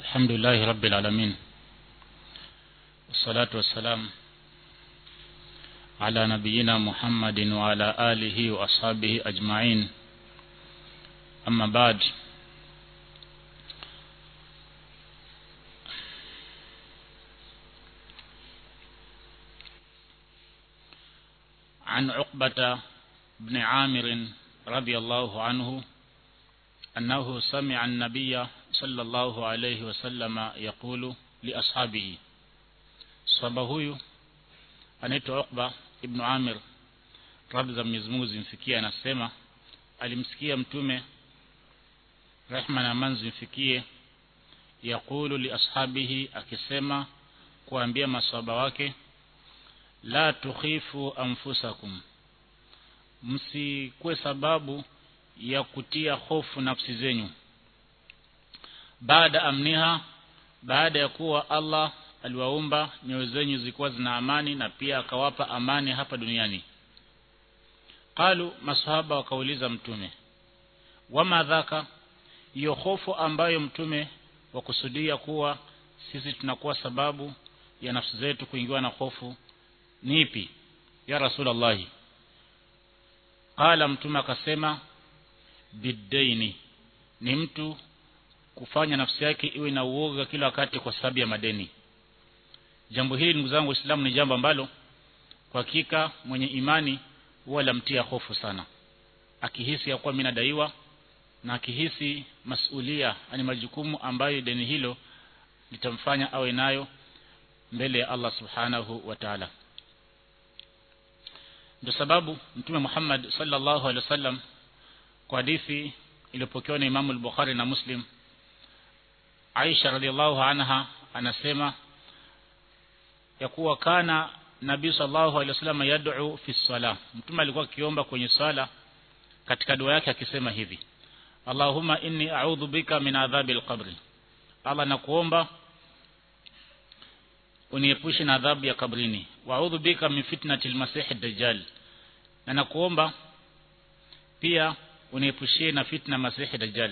الحمد لله رب العالمين والصلاة والسلام على نبينا محمد وعلى آله وأصحابه أجمعين أما بعد عن عقبة بن عامر رضي الله عنه أنه سمع النبي صلى الله عليه وسلم يقول لأصحابه صحابة huyu anaitwa Uqba ibn Amir radhi za Mwenyezi Mungu zimfikie anasema alimsikia mtume rehma na amani zimfikie yakulu li ashabihi akisema kuambia maswahaba wake la tukhifu anfusakum msikuwe sababu ya kutia hofu nafsi zenyu baada amniha baada ya kuwa Allah aliwaumba nyoyo zenyu zilikuwa zina amani na pia akawapa amani hapa duniani qalu masahaba wakauliza mtume wama dhaka hiyo hofu ambayo mtume wakusudia kuwa sisi tunakuwa sababu ya nafsi zetu kuingiwa na hofu ni ipi ya rasulallahi qala mtume akasema bidaini ni mtu kufanya nafsi yake iwe na uoga kila wakati kwa sababu ya madeni jambo hili ndugu zangu waislamu ni jambo ambalo kwa hakika mwenye imani huwa lamtia hofu sana akihisi ya kuwa mimi nadaiwa na akihisi masulia ani majukumu ambayo deni hilo litamfanya awe nayo mbele ya Allah subhanahu wa ta'ala ndio sababu mtume Muhammad sallallahu alaihi wasallam kwa hadithi iliyopokewa na Imam al-Bukhari na Muslim Aisha radhiallahu anha anasema ya kuwa kana Nabii sallallahu alaihi wasallam yad'u fi salah mtume alikuwa akiomba kwenye swala katika dua yake akisema hivi Allahumma inni a'udhu bika min adhabi al-qabri Allah nakuomba uniepushe na adhabu ya kabrini wa a'udhu bika min fitnati al-masih ad-dajjal na nakuomba pia uniepushie na fitna masihi dajjal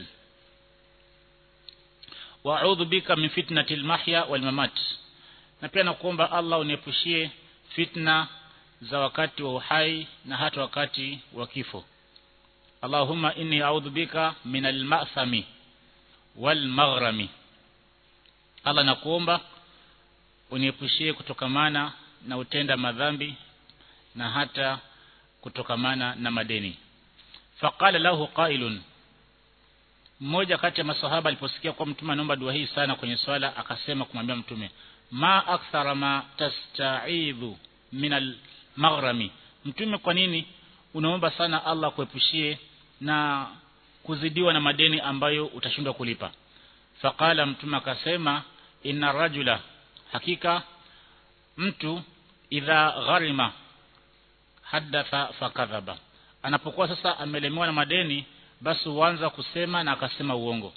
wa a'udhu bika min fitnati al-mahya wal mamat na pia nakuomba Allah uniepushie fitna za wakati wa uhai na hata wakati wa kifo Allahumma inni a'udhu bika min al-ma'thami wal maghrami Allah nakuomba uniepushie kutokamana na utenda madhambi na hata kutokamana na madeni faqala lahu qailun mmoja kati ya masahaba aliposikia kwa mtume anaomba dua hii sana kwenye swala akasema kumwambia mtume ma akthara ma tasta'idhu min al-maghrami mtume kwa nini unaomba sana Allah kuepushie na kuzidiwa na madeni ambayo utashindwa kulipa faqala mtume akasema inna rajula hakika mtu idha gharima hadatha fakadhaba anapokuwa sasa amelemewa na madeni basi huanza kusema na akasema uongo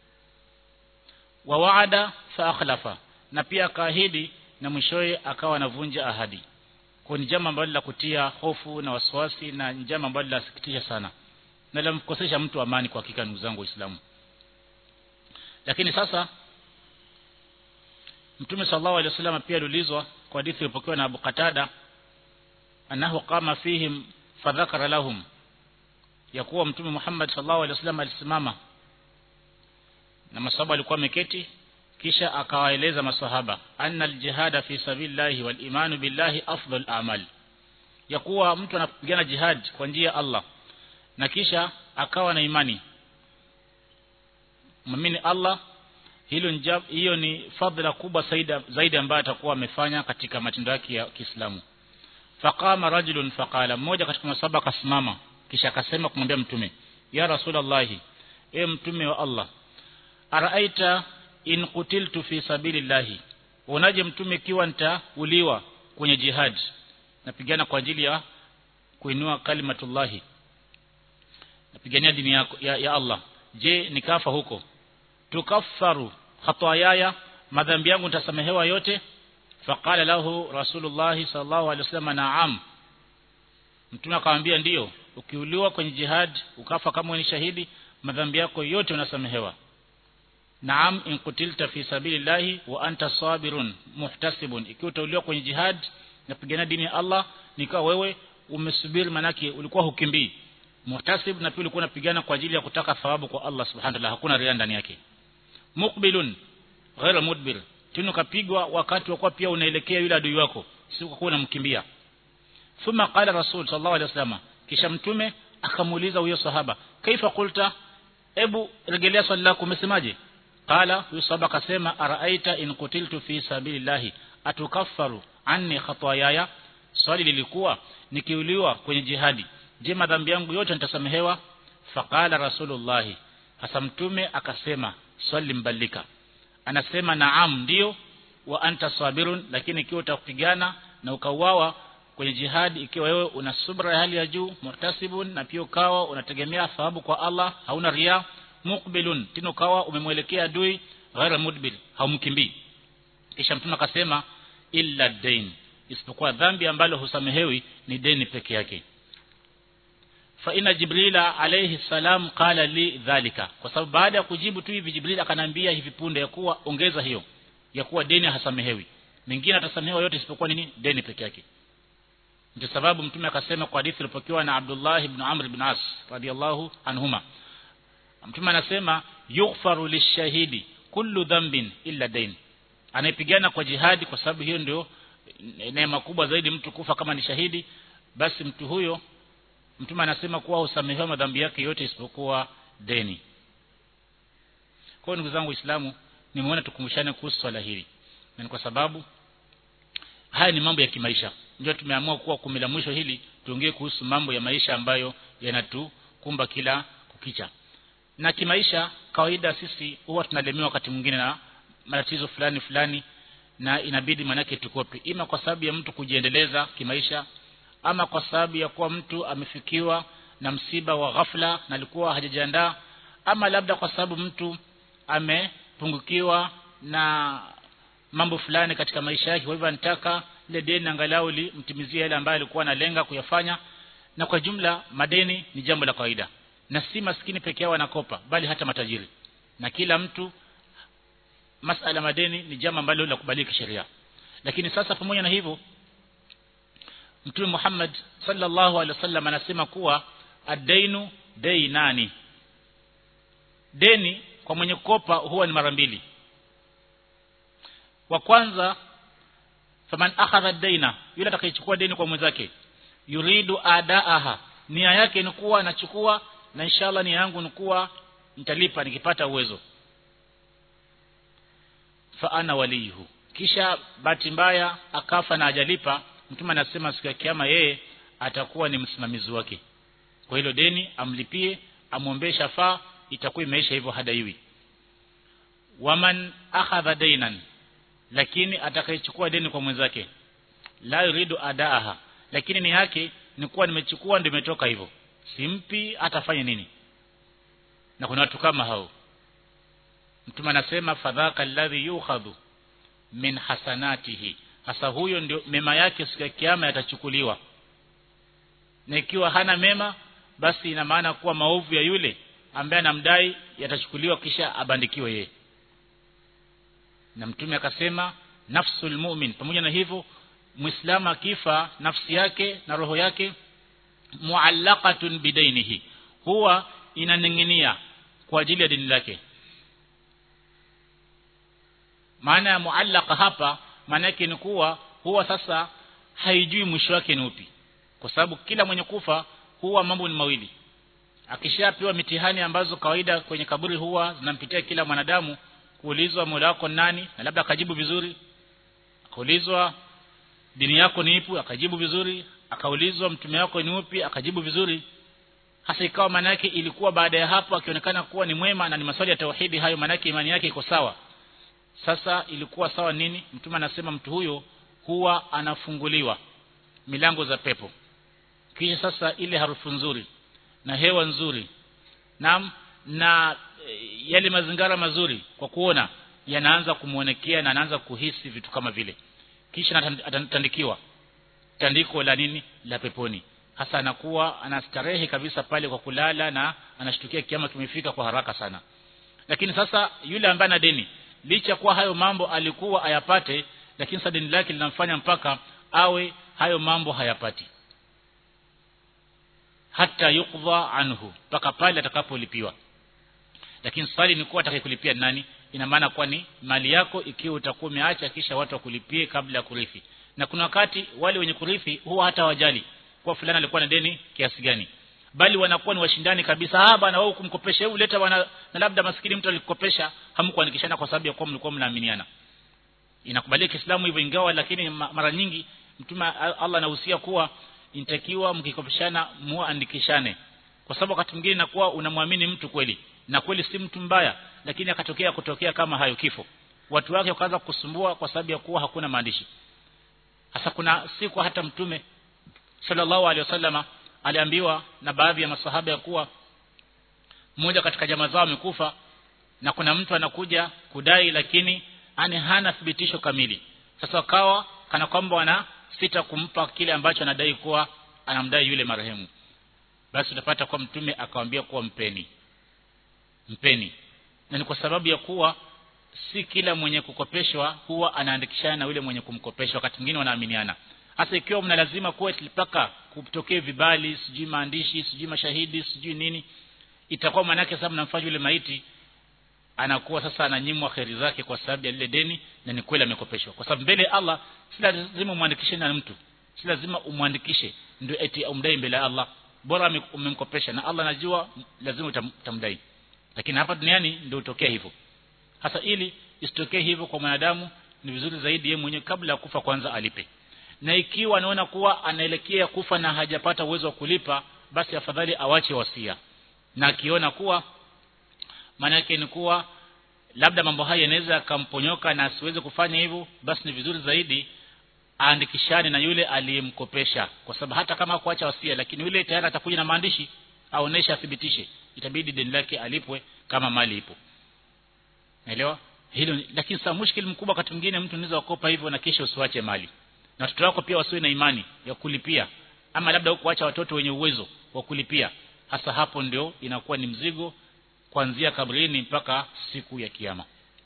wa waada fa akhlafa na pia akaahidi na mwishowe akawa anavunja ahadi kwa ni jambo ambalo la kutia hofu na wasiwasi na jambo ambalo lasikitisha sana na lamkosesha mtu amani kwa hakika ndugu zangu waislamu lakini sasa Mtume sallallahu alaihi wasallam pia aliulizwa kwa hadithi iliyopokewa na Abu Qatada annahu qama fihim fadhakara lahum ya kuwa mtume Muhammad sallallahu alaihi wasallam alisimama na masahaba walikuwa wameketi kisha akawaeleza masahaba anna aljihada fi sabilillahi wal imanu billahi afdal a'mal ya kuwa mtu anapigana jihad kwa njia ya Allah na kisha akawa na imani muamini Allah hilo hiyo ni fadhila kubwa zaidi ambayo atakuwa amefanya katika matendo yake ya Kiislamu faqama rajulun faqala mmoja katika masaba akasimama kisha akasema kumwambia mtume ya rasulullah e mtume wa Allah araaita in qutiltu fi sabilillahi unaje mtume kiwa nitauliwa kwenye jihad napigana kwa ajili ya kuinua kalimatullahi napigania dini ya, ya, ya Allah je nikafa huko tukaffaru khataayaya madhambi yangu nitasamehewa yote faqala lahu rasulullah sallallahu alaihi wasallam na'am mtume akamwambia ndiyo ukiuliwa kwenye jihad ukafa kama ni shahidi madhambi yako yote unasamehewa naam in kutilta fi sabilillahi wa anta sabirun muhtasibun ikiwa utauliwa kwenye jihad napigania dini ya Allah nikawa wewe umesubiri manake ulikuwa hukimbii muhtasib na pia ulikuwa unapigana kwa ajili ya kutaka thawabu kwa Allah subhanahu wa ta'ala hakuna ria ndani yake muqbilun ghaira mudbir tena kapigwa wakati wa pia unaelekea yule adui wako si kwa unamkimbia thumma qala rasul sallallahu alaihi wasallam kisha mtume akamuuliza huyo sahaba kaifa qulta ebu rejelea swali lako umesemaje qala huyo sahaba akasema araaita in kutiltu fi sabilillahi atukaffaru anni khataayaya swali lilikuwa nikiuliwa kwenye jihadi je madhambi yangu yote nitasamehewa faqala rasulullahi hasa mtume akasema swali mbalika anasema naam ndio wa anta sabirun lakini ikiwa utakupigana na ukauawa kwenye jihadi ikiwa wewe una subra ya hali ya juu muhtasibun na pia ukawa unategemea thawabu kwa Allah hauna ria muqbilun tena ukawa umemwelekea adui ghaira mudbir haumkimbii kisha mtume akasema illa dain isipokuwa dhambi ambalo husamehewi ni deni peke yake fa ina jibrila alayhi salam qala li dhalika kwa sababu baada ya kujibu tu hivi jibril akanambia hivi punde ya kuwa ongeza hiyo ya kuwa deni hasamehewi mengine atasamehewa yote isipokuwa nini deni peke yake ndio sababu mtume akasema kwa hadithi ilipokewa na Abdullah ibn Amr ibn As radiyallahu anhuma mtume anasema yughfaru lishahidi kullu dhanbin illa dain anayepigana kwa jihadi kwa sababu hiyo ndio neema kubwa zaidi mtu kufa kama ni shahidi basi mtu huyo mtume anasema kuwa husamehewa madhambi yake yote isipokuwa deni kwa hiyo ndugu zangu waislamu nimeona tukumbushane kuhusu swala hili na ni kwa sababu haya ni mambo ya kimaisha ndio tumeamua kuwa kumi la mwisho hili tuongee kuhusu mambo ya maisha ambayo yanatukumba kila kukicha na kimaisha kawaida sisi huwa tunalemewa wakati mwingine na matatizo fulani fulani na inabidi manake tukope ima kwa sababu ya mtu kujiendeleza kimaisha ama kwa sababu ya kuwa mtu amefikiwa na msiba wa ghafla na alikuwa hajajiandaa ama labda kwa sababu mtu amepungukiwa na mambo fulani katika maisha yake kwa hivyo anataka ile deni angalau limtimizie yale ambayo alikuwa analenga kuyafanya na kwa jumla madeni ni jambo la kawaida na si maskini peke yao wanakopa bali hata matajiri na kila mtu masala madeni ni jambo ambalo la kubalika sheria lakini sasa pamoja na hivyo Mtume Muhammad sallallahu alaihi wasallam anasema kuwa ad-dainu dainani deni kwa mwenye kukopa huwa ni mara mbili wa kwanza faman akhadha daina yule atakayechukua deni kwa mwenzake yuridu adaaha nia yake ni kuwa anachukua na inshallah nia yangu ni kuwa nitalipa nikipata uwezo fa ana waliyuhu kisha bahati mbaya akafa na ajalipa mtume anasema siku ya kiyama yeye atakuwa ni msimamizi wake kwa hilo deni amlipie amwombee shafaa itakuwa imeisha hivyo hadaiwi waman akhadha dainan lakini atakayechukua deni kwa mwenzake la yuridu adaaha lakini ni yake ni kuwa nimechukua ndio imetoka hivyo simpi atafanya nini na kuna watu kama hao mtume anasema fadhaka alladhi yukhadhu min hasanatihi hasa huyo ndio mema yake siku ya kiyama yatachukuliwa na ikiwa hana mema basi ina maana kuwa maovu ya yule ambaye anamdai yatachukuliwa kisha abandikiwe yeye na mtume akasema nafsul mu'min pamoja na hivyo muislamu akifa nafsi yake na roho yake muallaqatun bidainihi huwa inaning'inia kwa ajili ya dini lake maana ya muallaqa hapa maana yake ni kuwa huwa sasa haijui mwisho wake ni upi kwa sababu kila mwenye kufa huwa mambo ni mawili akishapewa mitihani ambazo kawaida kwenye kaburi huwa zinampitia kila mwanadamu kuulizwa mola wako nani na labda akajibu vizuri akaulizwa dini yako ni ipi akajibu vizuri akaulizwa mtume wako ni upi akajibu vizuri hasa ikawa maana yake ilikuwa baada ya hapo akionekana kuwa ni mwema na ni maswali ya tauhidi hayo maana yake imani yake iko sawa sasa ilikuwa sawa nini mtume anasema mtu huyo huwa anafunguliwa milango za pepo kisha sasa ile harufu nzuri na hewa nzuri na na yale mazingara mazuri kwa kuona yanaanza kumuonekea na anaanza kuhisi vitu kama vile kisha atatandikiwa tandiko la nini la peponi hasa anakuwa anastarehe kabisa pale kwa kulala na anashtukia kiama kimefika kwa haraka sana lakini sasa yule ambaye ana deni licha kuwa hayo mambo alikuwa ayapate lakini sasa deni lake linamfanya mpaka awe hayo mambo hayapati hata yukdha anhu mpaka pale atakapolipiwa lakini swali ni kuwa atakayekulipia nani ina maana kuwa ni mali yako ikiwa utakuwa umeacha kisha watu wakulipie kabla ya kurithi na kuna wakati wale wenye kurithi huwa hata wajali kwa fulani alikuwa na deni kiasi gani bali wanakuwa ni washindani kabisa ah bana wewe kumkopesha hebu leta bana na labda maskini mtu alikukopesha hamkuandikishana kwa sababu ya kuwa mlikuwa mnaaminiana inakubalika Kiislamu hivyo ingawa lakini mara nyingi mtume Allah anahusia kuwa inatakiwa mkikopeshana muandikishane kwa sababu wakati mwingine inakuwa unamwamini mtu kweli na kweli si mtu mbaya lakini akatokea kutokea kama hayo kifo watu wake wakaanza kusumbua kwa sababu ya kuwa hakuna maandishi hasa kuna siku hata mtume sallallahu alaihi wasallama aliambiwa na baadhi ya masahaba ya kuwa mmoja katika jamaa zao amekufa na kuna mtu anakuja kudai lakini ani hana thibitisho kamili sasa wakawa kana kwamba wana sita kumpa kile ambacho anadai kuwa anamdai yule marehemu basi utapata kwa mtume akamwambia kuwa mpeni mpeni na ni kwa sababu ya kuwa si kila mwenye kukopeshwa huwa anaandikishana na yule mwenye kumkopesha wakati mwingine wanaaminiana hasa ikiwa mna lazima kuwa mpaka kutokee vibali sijui maandishi sijui mashahidi sijui nini itakuwa manake sasa mnamfanya yule maiti anakuwa sasa ananyimwa kheri zake kwa sababu ya lile deni na ni kweli amekopeshwa kwa sababu mbele Allah si lazima umwandikishe na mtu si lazima umwandikishe ndio eti umdai mbele ya Allah bora umemkopesha na Allah anajua lazima utamdai lakini hapa duniani ndio utokea hivyo hasa ili isitokee hivyo kwa mwanadamu ni vizuri zaidi yeye mwenyewe kabla ya kufa kwanza alipe na ikiwa anaona kuwa anaelekea kufa na hajapata uwezo wa kulipa basi afadhali awache wasia na akiona kuwa maana yake ni kuwa labda mambo haya yanaweza yakamponyoka na asiweze kufanya hivyo basi ni vizuri zaidi aandikishane na yule aliyemkopesha kwa sababu hata kama hakuacha wasia lakini yule tayari atakuja na maandishi aoneshe athibitishe itabidi deni lake alipwe kama mali ipo naelewa hilo lakini sasa mushkili mkubwa wakati mwingine mtu anaweza kukopa hivyo na kisha usiwache mali na watoto wako pia wasiwe na imani ya kulipia ama labda hukuacha watoto wenye uwezo wa kulipia hasa hapo ndio inakuwa ni mzigo kuanzia kabrini mpaka siku ya kiyama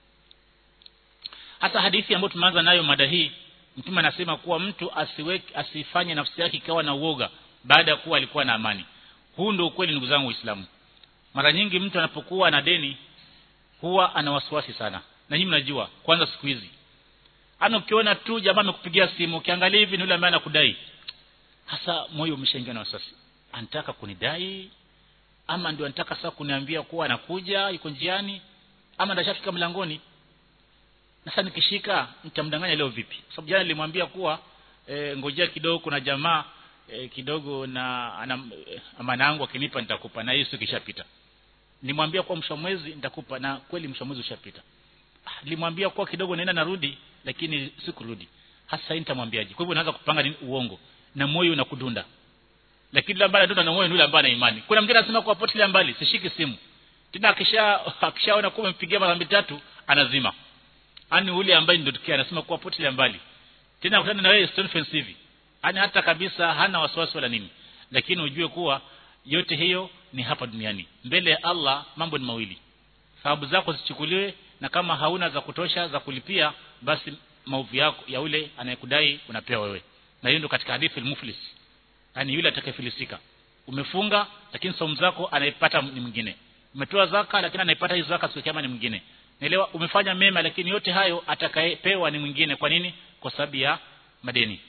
hasa hadithi ambayo tumeanza nayo mada hii mtume anasema kuwa mtu asiweke asifanye nafsi yake ikawa na uoga baada ya kuwa alikuwa na amani huu ndio ukweli ndugu zangu waislamu mara nyingi mtu anapokuwa na deni huwa ana wasiwasi sana na nyinyi mnajua kwanza siku hizi ana ukiona tu jamaa amekupigia simu ukiangalia hivi ni yule ambaye anakudai hasa moyo umeshaingia na wasiwasi anataka kunidai ama ndio anataka sasa kuniambia kuwa anakuja yuko njiani ama ndashafika mlangoni na sasa nikishika nitamdanganya leo vipi kwa sababu jana nilimwambia kuwa e, ngojea kidogo kuna jamaa e, kidogo na ana e, amana yangu akinipa nitakupa na hiyo siku kishapita nilimwambia kuwa mwisho mwezi nitakupa na kweli mwisho mwezi ushapita nilimwambia kuwa kidogo naenda narudi lakini sikurudi hasa nitamwambiaje kwa hivyo naanza kupanga nini uongo na moyo unakudunda lakini yule ambaye anadunda na moyo yule ambaye ana imani kuna mwingine anasema kwa potelea mbali sishiki simu tena akisha akishaona kuwa umempigia mara tatu anazima ani yule ambaye ndio tukia anasema kwa potelea mbali tena akutana na wewe stone fence hivi ani hata kabisa hana wasiwasi wala nini lakini ujue kuwa yote hiyo ni hapa duniani mbele ya Allah mambo ni mawili sababu zako zichukuliwe na kama hauna za kutosha za kulipia basi maovu yako ya yule anayekudai unapewa wewe na hiyo ndio katika hadithi al-muflis yani yule atakayefilisika umefunga lakini saumu zako anaipata ni mwingine umetoa zaka lakini anaipata hizo zaka siku kama ni mwingine naelewa umefanya mema lakini yote hayo atakayepewa ni mwingine kwa nini kwa sababu ya madeni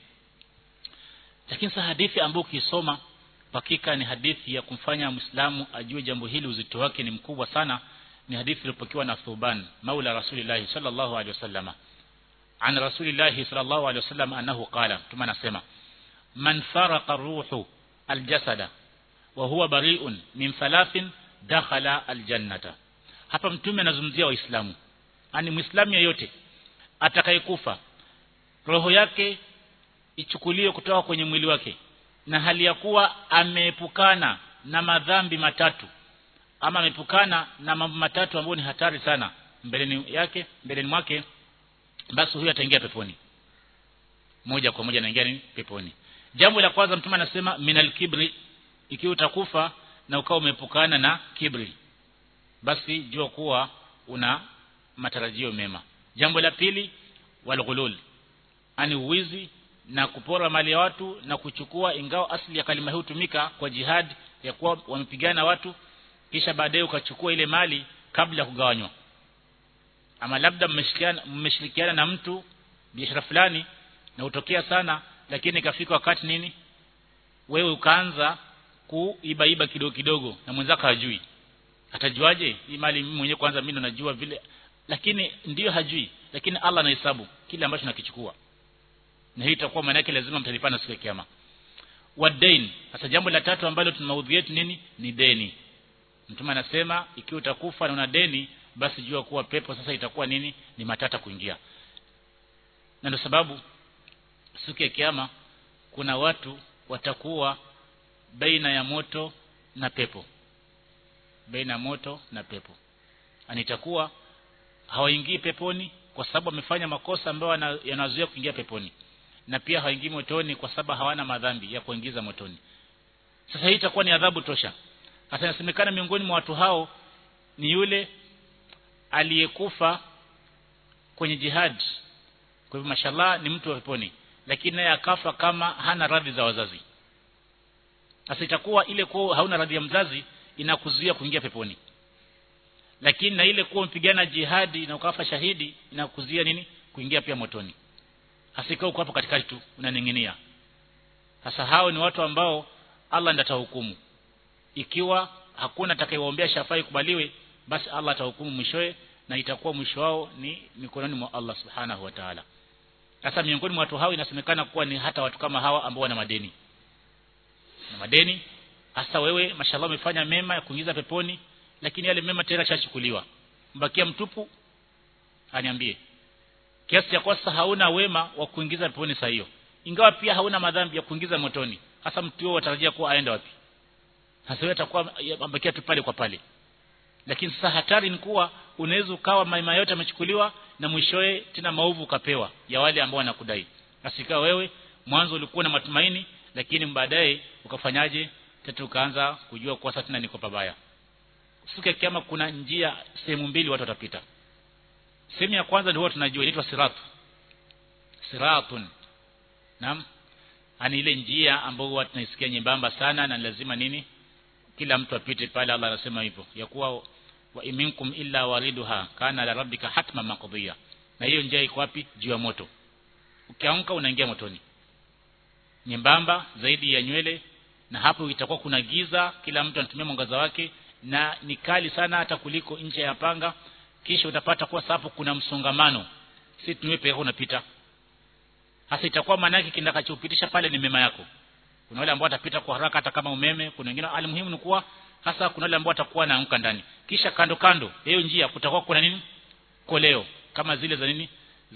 lakini sasa hadithi ambayo ukisoma hakika ni hadithi ya kumfanya muislamu ajue jambo hili uzito wake ni mkubwa sana ni hadithi iliyopokewa na Thuban maula rasulillah sallallahu alaihi wasallam an rasulillah sallallahu alaihi wasallam annahu qala tuma nasema man faraqa ruhu aljasada wa huwa bari'un min thalathin dakhala aljannata hapa mtume anazungumzia waislamu ani muislamu yeyote atakayekufa roho yake ichukuliwe kutoka kwenye mwili wake na hali ya kuwa ameepukana na madhambi matatu ama ameepukana na mambo matatu ambayo ni hatari sana mbeleni yake mbeleni mwake basi huyu ataingia peponi moja kwa moja anaingia ni peponi jambo la kwanza mtume anasema minal kibri ikiwa utakufa na ukawa umeepukana na kibri basi jua kuwa una matarajio mema jambo la pili walghulul ani uwizi na kupora mali ya watu na kuchukua ingawa asili ya kalima hii hutumika kwa jihad ya kuwa wamepigana watu kisha baadaye ukachukua ile mali kabla ya kugawanywa ama labda mmeshirikiana mmeshirikiana na mtu biashara fulani na utokea sana lakini ikafika wakati nini wewe ukaanza kuibaiba kidogo kidogo na mwenzako hajui atajuaje hii mali mimi mwenyewe kwanza mimi ndo najua vile lakini ndiyo hajui lakini Allah anahesabu kile ambacho nakichukua na hii itakuwa maana yake lazima mtalipana siku ya kiyama wadain sasa jambo la tatu ambalo tuna maudhui yetu nini ni deni mtume anasema ikiwa utakufa na una deni basi jua kuwa pepo sasa itakuwa nini ni matata kuingia na ndio sababu siku ya kiyama kuna watu watakuwa baina ya moto na pepo baina ya moto na pepo anitakuwa hawaingii peponi kwa sababu wamefanya makosa ambayo yanazuia kuingia peponi na pia hawaingii motoni kwa sababu hawana madhambi ya kuingiza motoni sasa hii itakuwa ni adhabu tosha hasa inasemekana miongoni mwa watu hao ni yule aliyekufa kwenye jihad kwa hivyo mashallah ni mtu wa peponi lakini naye akafa kama hana radhi za wazazi sasa itakuwa ile kuwa hauna radhi ya mzazi inakuzuia kuingia peponi lakini na ile kuwa mpigana jihadi na ukafa shahidi inakuzuia nini kuingia pia motoni hasika uko hapo katikati tu unaning'inia sasa hao ni watu ambao Allah ndiye atahukumu ikiwa hakuna atakayewaombea shafaa ikubaliwe basi Allah atahukumu mwishowe na itakuwa mwisho wao ni mikononi mwa Allah subhanahu wa ta'ala sasa miongoni mwa watu hao inasemekana kuwa ni hata watu kama hawa ambao wana madeni na madeni hasa wewe mashallah umefanya mema ya kuingiza peponi lakini yale mema tena chachukuliwa mbakia mtupu aniambie kiasi cha kosa hauna wema wa kuingiza peponi saa hiyo ingawa pia hauna madhambi ya kuingiza motoni hasa mtu huyo watarajia kuwa aende wapi hasa wewe atakuwa ambakia tu pale kwa pale lakini sasa hatari ni kuwa unaweza ukawa mema yote yamechukuliwa na mwishowe tena maovu ukapewa ya wale ambao wanakudai asika wewe mwanzo ulikuwa na matumaini lakini baadaye ukafanyaje tatu ukaanza kujua kuwa sasa tena niko pabaya siku ya kiyama kuna njia sehemu mbili watu watapita sehemu ya kwanza ndio tunajua inaitwa sirat siratun naam ani ile njia ambayo huwa tunaisikia nyembamba sana na lazima nini kila mtu apite pale Allah anasema hivyo ya kuwa wa iminkum illa waliduha kana la rabbika hatma maqdiya na hiyo njia iko wapi juu ya moto ukiamka unaingia motoni nyembamba zaidi ya nywele na hapo itakuwa kuna giza kila mtu anatumia mwangaza wake na ni kali sana hata kuliko nje ya panga kisha utapata kuwa hapo kuna msongamano si tuwe peke unapita hasa itakuwa maana yake kindakachopitisha pale ni mema yako kuna wale ambao watapita kwa haraka hata kama umeme kuna wengine alimuhimu ni kuwa hasa kuna wale ambao watakuwa naanguka ndani kisha kando kando hiyo njia kutakuwa kuna nini koleo kama zile za nini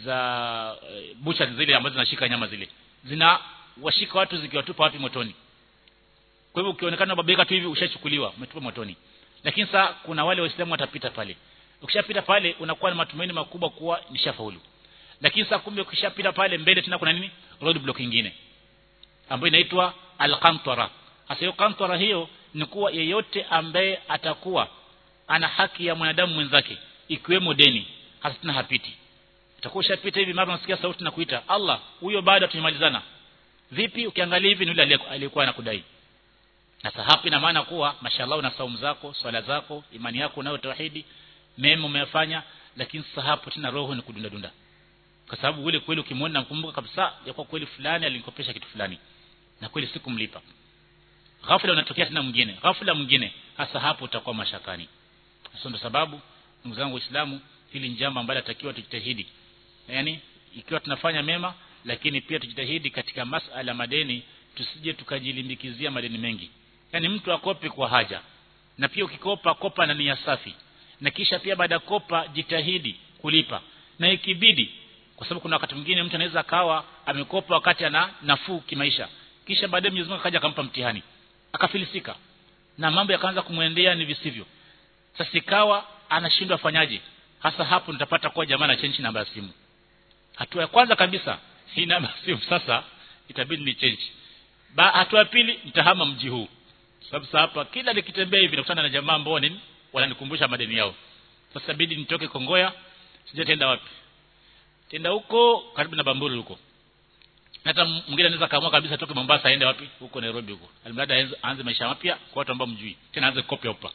za uh, bucha zile ambazo zinashika nyama zile zina washika watu zikiwatupa wapi motoni kwa hivyo ukionekana babeka tu hivi ushachukuliwa umetupa motoni lakini sasa kuna wale waislamu watapita pale ukishapita pale unakuwa na matumaini makubwa kuwa nishafaulu lakini sasa kumbe ukishapita pale mbele tena kuna nini road block nyingine ambayo inaitwa al-qantara hasa hiyo qantara hiyo ni kuwa yeyote ambaye atakuwa ana haki ya mwanadamu mwenzake ikiwemo deni hasa tena hapiti utakuwa ushapita hivi mara unasikia sauti na kuita Allah huyo bado tumemalizana vipi ukiangalia hivi ni yule aliyekuwa anakudai sasa hapa ina maana kuwa mashallah una saumu zako swala zako imani yako unayo tauhidi mema umeyafanya lakini sasa hapo tena roho ni kudunda dunda kwa sababu ule kweli ukimwona nakumbuka kabisa ya kwa kweli fulani alinikopesha kitu fulani na kweli sikumlipa ghafla unatokea tena mwingine ghafla mwingine hasa hapo utakuwa mashakani sasa ndio sababu ndugu zangu waislamu hili njambo ambalo takiwa tujitahidi yani ikiwa tunafanya mema lakini pia tujitahidi katika masala madeni tusije tukajilimbikizia madeni mengi yani mtu akope kwa haja na pia ukikopa kopa na nia safi na kisha pia baada ya kopa jitahidi kulipa na ikibidi kwa sababu kuna wakati mwingine mtu anaweza akawa amekopa wakati ana nafuu kimaisha kisha baadaye Mwenyezi Mungu akaja akampa mtihani akafilisika na mambo yakaanza kumwendea ni visivyo sasa ikawa anashindwa afanyaje hasa hapo nitapata kwa jamaa na change namba ya simu hatua ya kwanza kabisa hii namba ya simu sasa itabidi ni change ba hatua ya pili nitahama mji huu sababu hapa kila nikitembea hivi nakutana na jamaa ambao nini wananikumbusha madeni yao sasa bidi nitoke kongoya sijatenda wapi tenda huko karibu na bamburi huko hata mwingine anaweza kaamua kabisa toke Mombasa aende wapi huko Nairobi huko alimradi aanze maisha mapya kwa watu ambao mjui tena aanze kopya upa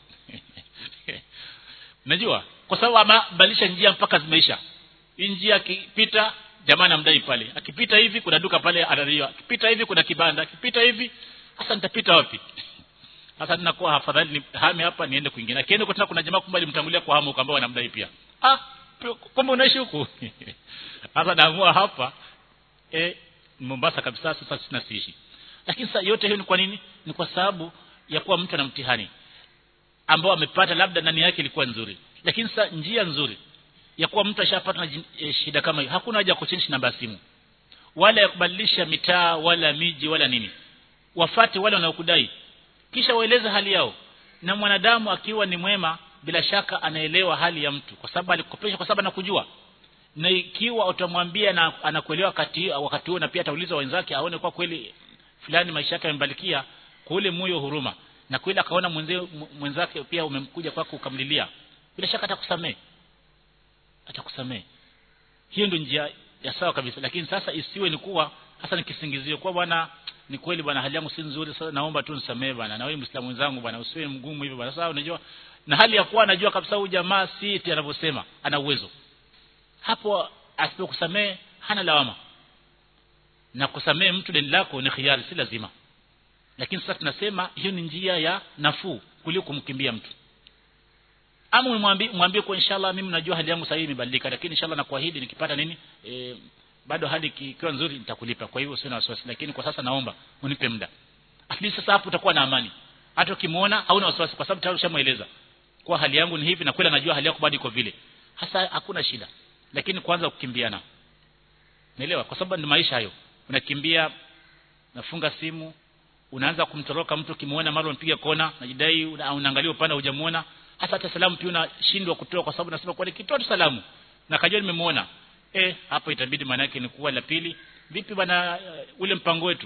unajua kwa sababu amebadilisha njia mpaka zimeisha hii njia akipita jamaa anamdai pale akipita hivi kuna duka pale analiwa akipita hivi kuna kibanda akipita hivi sasa nitapita wapi sasa ninakuwa afadhali ni hame hapa niende kwingine akienda kwa tena kuna jamaa kumbe alimtangulia kwa hamu kwamba wanamdai pia ah kumbe unaishi huku sasa naamua hapa eh Mombasa kabisa sasa sina siishi lakini sasa yote hiyo ni kwa nini ni kwa sababu ya kuwa mtu ana mtihani ambao amepata labda ndani yake ilikuwa nzuri lakini sasa njia nzuri ya kuwa mtu ashapata na e, shida kama hiyo hakuna haja ya kuchange namba ya simu wala ya kubadilisha mitaa wala miji wala nini wafate wale wanaokudai kisha waeleze hali yao na mwanadamu akiwa ni mwema bila shaka anaelewa hali ya mtu kwa sababu alikopesha kwa sababu anakujua na ikiwa utamwambia na anakuelewa wakati wakati huo na pia atauliza wenzake aone kwa kweli fulani maisha yake yamebarikia kwa ule moyo huruma na kweli akaona mwenzie mwenzake pia umemkuja kwako ukamlilia bila shaka atakusamee atakusamee hiyo ndio njia ya sawa kabisa lakini sasa isiwe ni kuwa hasa ni kisingizio kwa bwana ni kweli bwana hali yangu si nzuri sasa naomba tu nisamee bwana na wewe muislamu wenzangu bwana usiwe mgumu hivyo bwana sasa unajua na hali ya kuwa anajua kabisa huyu jamaa si eti anavyosema ana uwezo hapo asipokusamee hana lawama na kusamee mtu deni lako ni khiari si lazima lakini sasa tunasema hiyo ni njia ya nafuu kuliko kumkimbia mtu ama mwambie mwambie kwa inshallah mimi najua hali yangu sasa imebadilika lakini inshallah nakuahidi nikipata nini e, bado hali ikiwa nzuri nitakulipa kwa hivyo sina wasiwasi lakini kwa sasa naomba unipe muda at least sasa hapo utakuwa na amani hata ukimuona hauna wasiwasi kwa sababu tayari ushamueleza kwa hali yangu ni hivi na kweli anajua hali yako bado iko vile hasa hakuna shida lakini kwanza kukimbiana naelewa kwa sababu ni maisha hayo unakimbia nafunga simu unaanza kumtoroka mtu kimuona mara unampiga kona najidai unaangalia upande hujamuona hasa hata salamu pia unashindwa kutoa kwa sababu nasema kwa kitoa tu salamu na kajua nimemuona eh hapo itabidi maana yake ni kuwa la pili vipi bwana uh, ule mpango wetu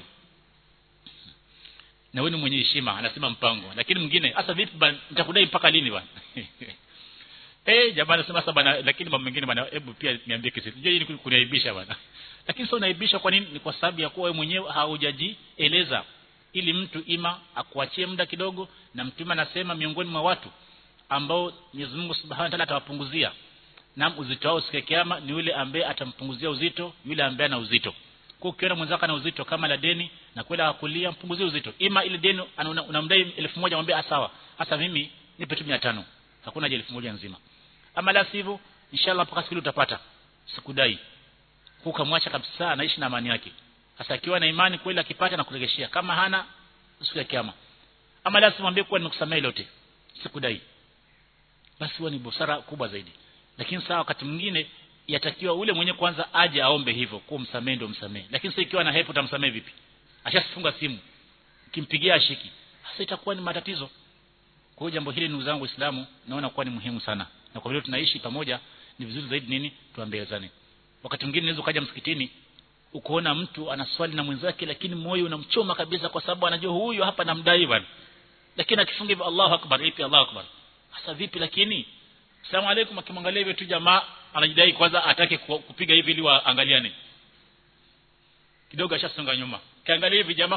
na wewe ni mwenye heshima anasema mpango lakini mwingine hasa vipi bwana nitakudai mpaka lini bwana eh jamaa anasema sasa bwana lakini mambo mengine bwana hebu pia niambie kesi je hii kuniaibisha bwana lakini sio unaibisha kwa nini ni kwa sababu ya kuwa wewe mwenyewe haujajieleza ili mtu ima akuachie muda kidogo na mtume anasema miongoni mwa watu ambao Mwenyezi Mungu Subhanahu wa Ta'ala atawapunguzia na uzito wao siku ya kiyama ni yule ambaye atampunguzia uzito yule ambaye ana uzito kwa ukiona mwenzako ana uzito kama la deni na kwenda akulia mpunguzie uzito ima ile deni unamdai elfu moja mwambie sawa hasa mimi nipe tu 500 hakuna haja elfu moja nzima ama la sivyo inshallah mpaka siku utapata sikudai ukamwacha kabisa anaishi na amani yake sasa akiwa na imani kweli akipata na kuregeshia kama hana siku ya kiyama ama la simwambie kuwa nimekusamehe lote sikudai basi huwa ni busara kubwa zaidi lakini saa wakati mwingine yatakiwa ule mwenye kwanza aje aombe hivyo kwa msamehe ndio msamehe lakini sasa ikiwa na hepo utamsamehe vipi ashafunga simu kimpigia ashiki sasa itakuwa ni matatizo kwa hiyo jambo hili ndugu zangu Waislamu naona kuwa ni muhimu sana na kwa vile tunaishi pamoja ni vizuri zaidi nini tuambeezane wakati mwingine unaweza ukaja msikitini ukoona mtu anaswali na mwenzake lakini moyo unamchoma kabisa kwa sababu anajua huyu hapa namdai bwana lakini akifunga hivyo Allahu akbar ipi Allahu akbar sasa vipi lakini Asalamu alaykum akimwangalia hivyo tu jamaa anajidai kwanza atake kupiga hivi ili waangaliane kidogo ashasonga nyuma kiangalia hivi jamaa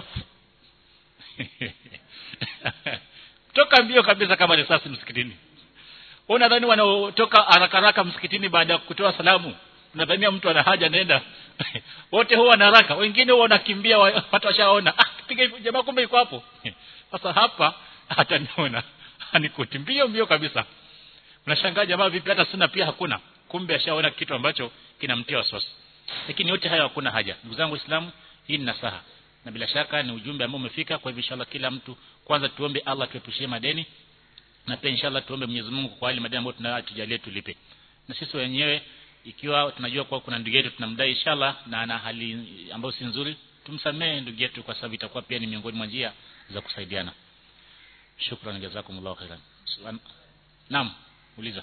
toka mbio kabisa kama risasi msikitini unadhani wanaotoka haraka haraka msikitini baada ya kutoa salamu unadhania mtu ana haja nenda wote huwa na haraka wengine huwa wanakimbia watu washaona ah piga hivi jamaa kumbe yuko hapo sasa hapa hataniona anikuti mbio mbio kabisa unashangaa jamaa vipi hata sina pia hakuna kumbe ashaona kitu ambacho kinamtia wasiwasi lakini yote haya hakuna haja ndugu zangu waislamu hii ni nasaha na bila shaka ni ujumbe ambao umefika kwa hivyo inshallah kila mtu kwanza tuombe Allah tuepushie madeni na pia inshallah tuombe Mwenyezi Mungu kwa wale madeni ambayo tunayatujalie tulipe na sisi wenyewe ikiwa tunajua kwa kuna ndugu yetu tunamdai inshallah na ana hali ambayo si nzuri tumsamee ndugu yetu kwa sababu itakuwa pia ni miongoni mwa njia za kusaidiana shukran jazakumullahu khairan naam uliza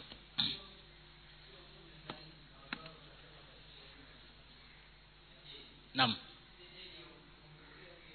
naam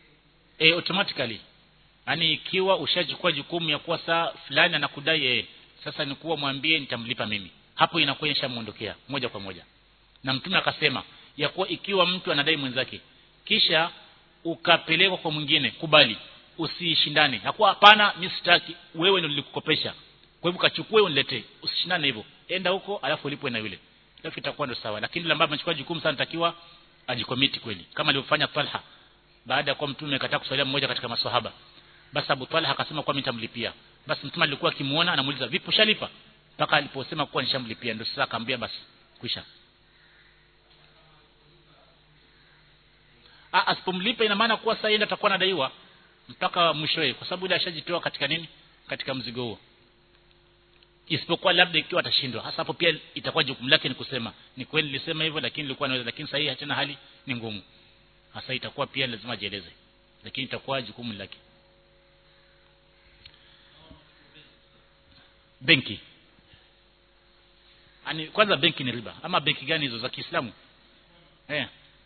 eh automatically yani ikiwa ushachukua jukumu ya kuwa saa fulani anakudai eh sasa ni kuwa mwambie nitamlipa mimi hapo inakuwa ishamuondokea moja kwa moja na mtume akasema ya kuwa ikiwa mtu anadai mwenzake kisha ukapelekwa kwa mwingine kubali usishindane hakuwa hapana mimi sitaki wewe ndio nilikukopesha kwa hivyo kachukue uniletee usishindane hivyo enda huko alafu ulipwe na yule alafu itakuwa ndio sawa lakini yule ambaye amechukua jukumu sana takiwa ajikomiti kweli kama alivyofanya Talha baada ya kuwa mtume akataka kuswalia mmoja katika maswahaba basi Abu Talha akasema kwa mimi nitamlipia basi mtume alikuwa akimuona anamuuliza vipi ushalipa mpaka aliposema kuwa nishamlipia ndio sasa akamwambia basi kwisha ah asipomlipa ina maana kuwa sasa yeye atakuwa anadaiwa mpaka mwishowe kwa sababu ile ashajitoa katika nini katika mzigo huo isipokuwa labda ikiwa atashindwa hasa hapo pia itakuwa jukumu lake ni kusema ni kweli nilisema hivyo lakini nilikuwa naweza lakini sasa hii tena hali ni ngumu hasa itakuwa pia lazima ajieleze lakini itakuwa jukumu lake benki ani kwanza benki ni riba ama benki gani hizo za Kiislamu eh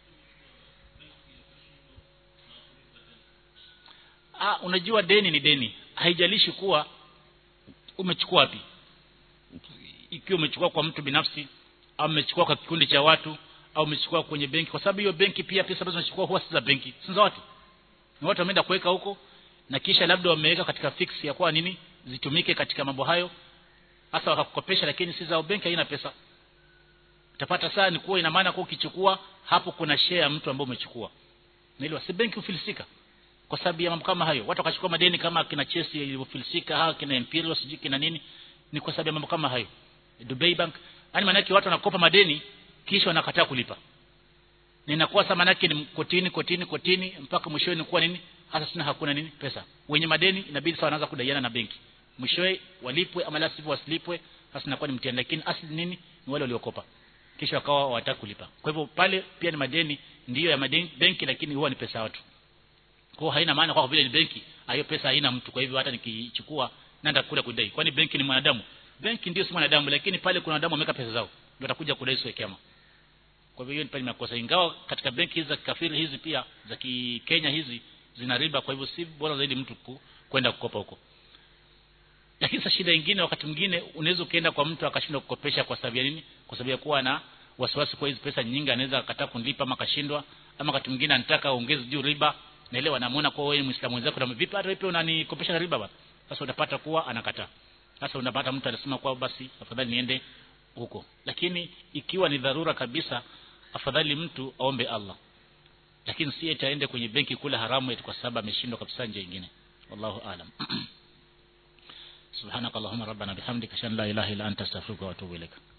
ah unajua deni ni deni haijalishi kuwa umechukua wapi ikiwa umechukua kwa mtu binafsi au umechukua kwa kikundi cha watu au umechukua kwenye benki kwa sababu hiyo benki pia pesa ambazo unachukua huwa si za benki si za watu ni watu wameenda kuweka huko na kisha labda wameweka katika fix ya kwa nini zitumike katika mambo hayo hasa wakakukopesha lakini si za benki haina pesa utapata saa ni kuwa ina maana kwa ukichukua hapo kuna share ya mtu ambaye umechukua na ile si benki ufilisika kwa sababu ya mambo kama hayo watu wakachukua madeni kama kina Chelsea ilivyofilisika ha kina Imperial sijui kina nini ni kwa sababu ya mambo kama hayo Dubai Bank yani maana watu wanakopa madeni kisha wanakataa kulipa na inakuwa sasa maana ni kotini kotini kotini mpaka mwishowe ni kuwa nini hasa sina hakuna nini pesa wenye madeni inabidi sasa wanaanza kudaiana na benki mwishowe walipwe ama la sivyo wasilipwe sasa inakuwa ni mtihani lakini asili nini ni wale waliokopa kisha wakawa hawataka kulipa kwa hivyo pale pia ni madeni ndiyo ya madeni benki lakini huwa ni pesa ya watu kwa haina maana kwa vile ni benki hiyo pesa haina mtu kwa hivyo hata nikichukua nenda kule kudai kwani benki ni mwanadamu benki ndio si mwanadamu lakini pale kuna wanadamu wameka pesa zao ndio watakuja kudai siku ya kiyama kwa hivyo hiyo ni pale makosa ingawa katika benki hizi za kikafiri hizi pia za Kenya hizi zina riba kwa hivyo si bora zaidi mtu ku, kwenda kukopa huko lakini sasa shida nyingine wakati mwingine unaweza ukaenda kwa mtu akashindwa kukopesha kwa sababu ya nini kwa sababu ya kuwa na wasiwasi kwa hizi pesa nyingi anaweza akataa kunilipa ama akashindwa ama wakati mwingine anataka aongeze juu riba naelewa namuona kwa wewe muislamu wenzako na vipi hata wewe unanikopesha na riba bwana sasa utapata kuwa anakataa sasa unapata mtu anasema kwa basi afadhali niende huko lakini ikiwa ni dharura kabisa afadhali mtu aombe Allah lakini si eti aende kwenye benki kula haramu eti kwa sababu ameshindwa kabisa nje nyingine wallahu aalam سبحانك اللهم ربنا بحمدك اشهد ان لا اله الا انت استغفرك واتوب اليك